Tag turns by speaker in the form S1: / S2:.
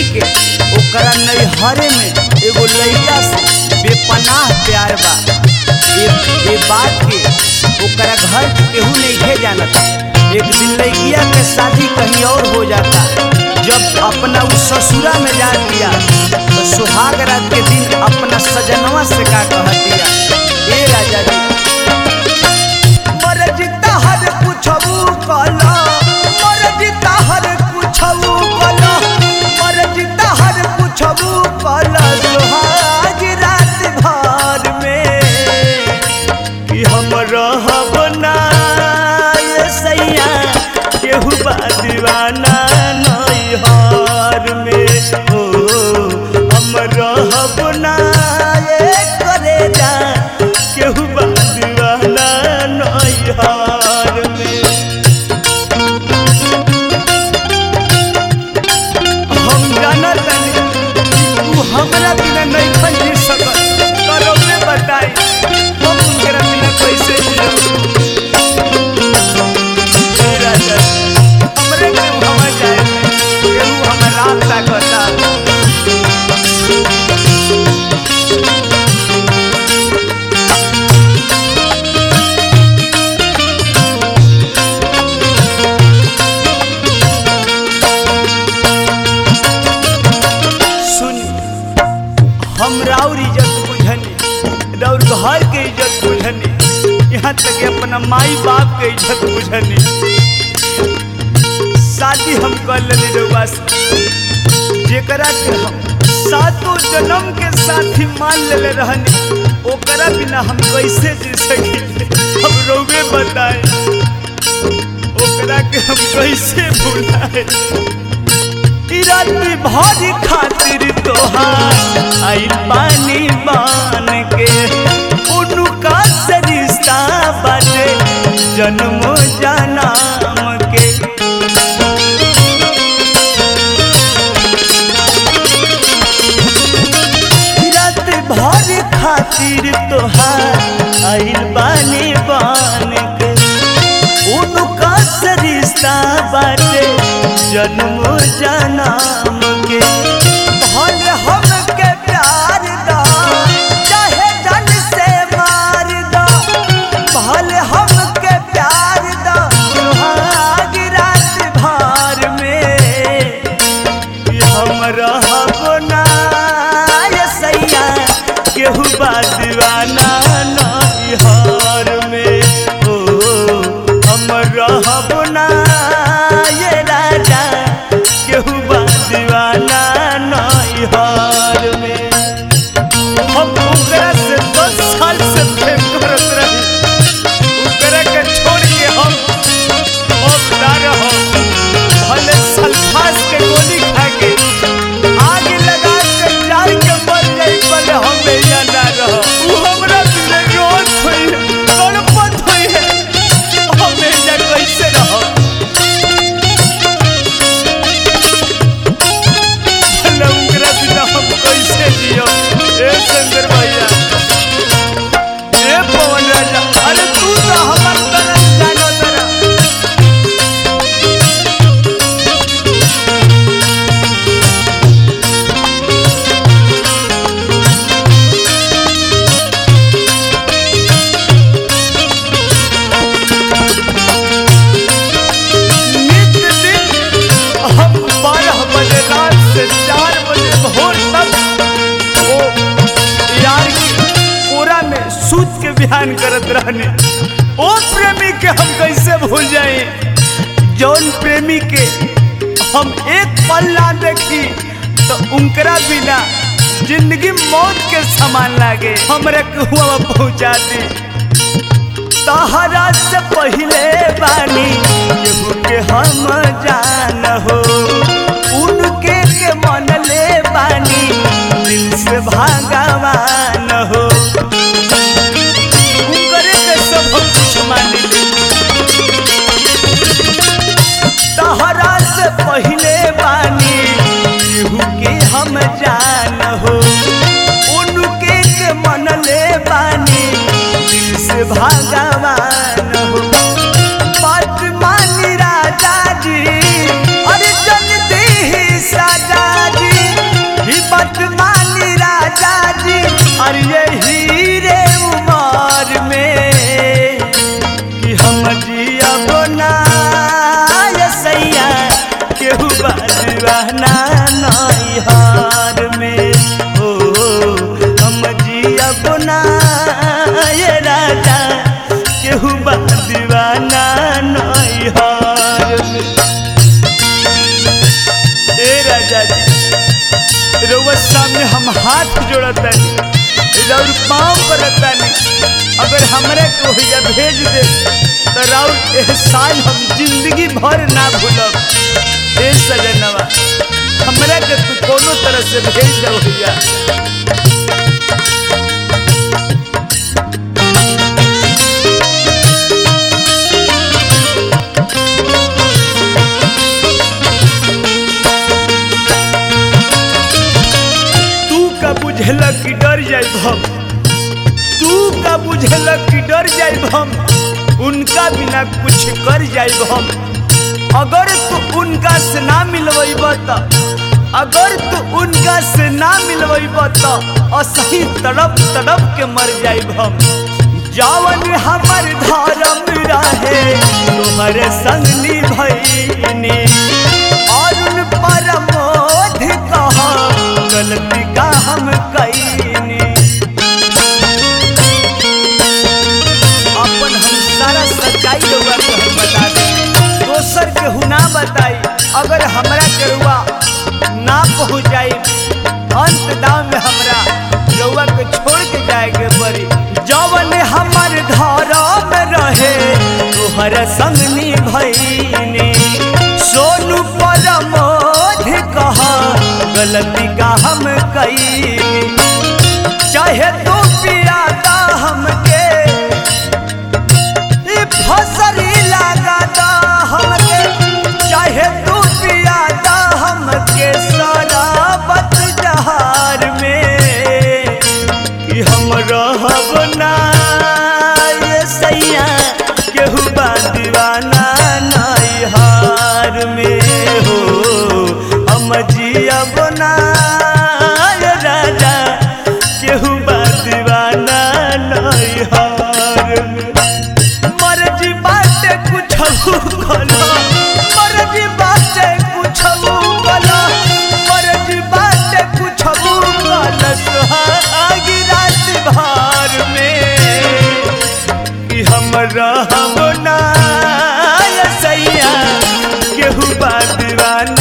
S1: के ओकरा नैहरे में एगो लड़का से बेपनाह प्यार बा ये ये बात के ओकरा घर के केहू नहीं जानता एक दिन लड़किया के शादी कहीं और हो जाता जब अपना उस ससुरा में जा दिया तो सुहाग रात के दिन अपना सजनवा से का कह दिया ए राजा जी मरजिता हर कुछबू कला मरजिता हर कुछबू कला मरजिता हर कुछबू कला सुहाग रात भर में कि हम रहब ना ये सैया केहू बा दीवाना नैहर में ओ हम रहब ना ये करे जा केहू बा दीवाना नैहर में हम जानत तानी तू हमरा बिना नहीं खन जी सकत करो में बताई हम उनकरा बिना कैसे जियब हे राजा हमरे के हवा जाए केहू हमर रात ताकता सुन हम राउर इज्जत बुझनी राउर घर के इज्जत बुझनी यहाँ तक कि अपना माई बाप के इज्जत बुझनी शादी हम कर लेनी रउआ से जेकरा के हम सातों जन्म के साथी मान लेले रहनी ओकरा बिना हम कैसे जी सकी हम रउवे बताए ओकरा के हम कैसे भुलाए ई राती भरी खातिर तोहार आई पानी बान के उनका से रिश्ता बाटे जन्म जन्म के ई रात भर खातिर तोहार आइल बानी बान के उनका से रिश्ता बाटे जन्म जन्म के भल हमके प्यार दा चाहे जन से मार दा भल हमके प्यार दा सुहाग रात भर में कि हम रहब ना ये सैया केहू बा दीवाना नैहर में ओ हम रहब ना ये राजा केहू बा दीवाना नैहर में हम ओकरा से दस साल से प्रेम करत रही ओकरा के छोड़ के हम अब ना रहब भले सल्फास के गोली खा के आग लगा के जार के मर जाई भले हम यहाँ ना रहब उ हमरा बिना रोत होई है तड़पत होई है हम यहाँ कैसे रहब भले उनकरा बिना हम कैसे जियब ए शंकर भैया ए पवन राजा अरे तू तो हमर तरफ जानो तरह नित्य दिन हम बारह बजे रात से चार बजे भोर तक ओ यार की कोरा में सूत के बिहान करत रहने ओ प्रेमी के हम कैसे भूल जाए जौन प्रेमी के हम एक पल ना देखी तो उनकरा बिना जिंदगी मौत के समान लागे हमरा कुआ पहुंचा दी तहरा से पहले बानी केहू के हम जान हो उनके के मन ले बानी दिल से भगवान हो उनकरे के सब हम कुछ मान ली तहरा से पहले बानी केहू के हम जान हो उनके के मन ले बानी दिल से भगवान हो बात मानी राजा जी अरे जल्दी ही साजा जी सामने हम हाथ जोड़तानी राउर पाँव करतानी अगर हमरा को भैया भेज दे तो राउर एहसान हम जिंदगी भर ना भूलब ए सजनवा हमरा के तू कोनो तरह से भेज दो भैया तू का बुझल कि डर जाइब हम तू का बुझल कि डर जाइब हम उनका बिना कुछ कर जाइब हम अगर तू उनका से ना मिलवैब त अगर तू उनका से ना मिलवैब त असही तड़प तड़प के मर जाइब हम जवन हमर धर्म रहे तुम्हारे संग निभैनी और उन परमोध कहा गलती का हम कैनी अपन हम सारा सच्चाई लोग के हम बता दे दोसर के हुना बताई अगर हमरा के रुआ ना पहुँच जाई अंत दाम में हमरा रउआ के छोड़ के जाए के पड़ी जवन हमर धर्म रहे तोहर संग निभैनी सोनू परमोध कहा गलती का हम कई चाहे तू पियादा हमके ई फसरी लगादा हमके चाहे तू पियादा हमके शराबत जहार में कि हम रहब ना ये सैया केहू बा दीवाना नैहार में हो हम जियब ना ये राजा केहू बा दीवाना नैहार में मर्जी बाटे कुछ कलो मर्जी बाटे कुछ कलो मर्जी बाटे कुछ कलो सुहागी रात भर में कि हम रहब ना ये सैया केहू बा दीवाना